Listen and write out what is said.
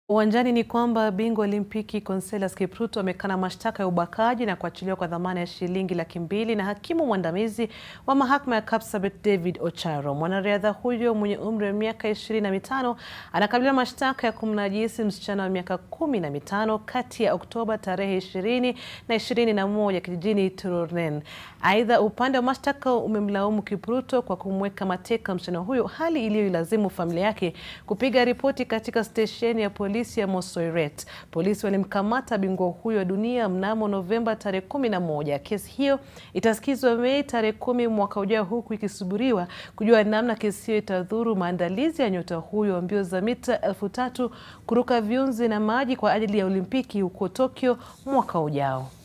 Uwanjani ni kwamba bingwa Olimpiki Conseslus Kipruto amekana mashtaka ya ubakaji na kuachiliwa kwa dhamana ya shilingi laki mbili na hakimu mwandamizi wa mahakama ya Kapsabet David Ocharo. Mwanariadha huyo mwenye umri wa miaka ishirini na mitano anakabiliwa mashtaka ya kumnajisi msichana wa miaka kumi na mitano kati ya Oktoba tarehe ishirini na ishirini na moja kijijini Turunen. Aidha, upande wa mashtaka umemlaumu Kipruto kwa kumweka mateka msichana huyo, hali iliyoilazimu familia yake kupiga ripoti katika stesheni ya polisi ya Mosoiret. Polisi walimkamata bingwa huyo wa dunia mnamo Novemba tarehe kumi na moja. Kesi hiyo itasikizwa Mei tarehe kumi mwaka ujao, huku ikisubiriwa kujua namna kesi hiyo itadhuru maandalizi ya nyota huyo wa mbio za mita elfu tatu kuruka viunzi na maji kwa ajili ya Olimpiki huko Tokyo mwaka ujao.